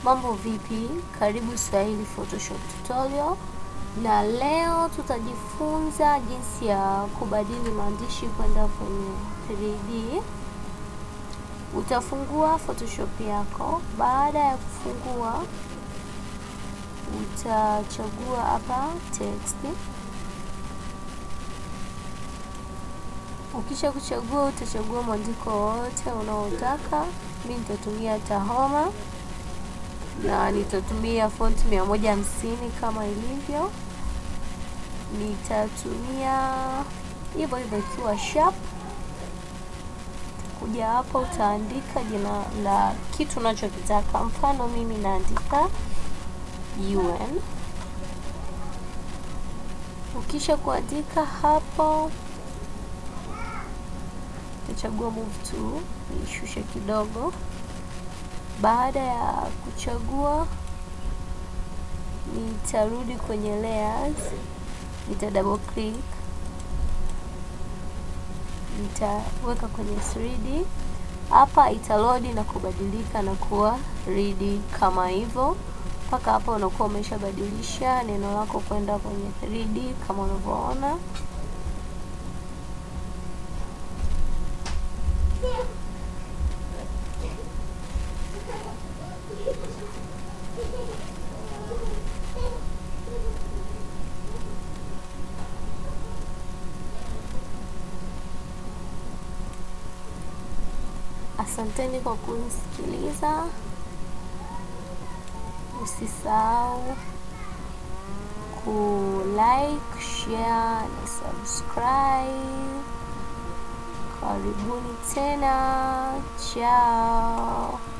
Mambo vipi? Karibu Swahili Photoshop tutorial, na leo tutajifunza jinsi ya kubadili maandishi kwenda kwenye 3D. Utafungua Photoshop yako. Baada ya kufungua, utachagua hapa text. Ukisha kuchagua, utachagua mwandiko wote unaotaka. Mimi nitatumia Tahoma na nitatumia font mia moja hamsini kama ilivyo. Nitatumia hivyo hivyo ikiwa sharp. Kuja hapa utaandika jina la kitu unachokitaka. Mfano mimi naandika UN. Ukisha kuandika hapo, utachagua move to, nishushe kidogo. Baada ya kuchagua, nitarudi kwenye layers, nita double click, nitaweka kwenye 3D. Hapa italodi na kubadilika na kuwa 3D kama hivyo. Mpaka hapa unakuwa umeshabadilisha neno lako kwenda kwenye 3D kama unavyoona. Asanteni kwa kunisikiliza. Usisahau ku like, share na subscribe. Karibuni tena, chao.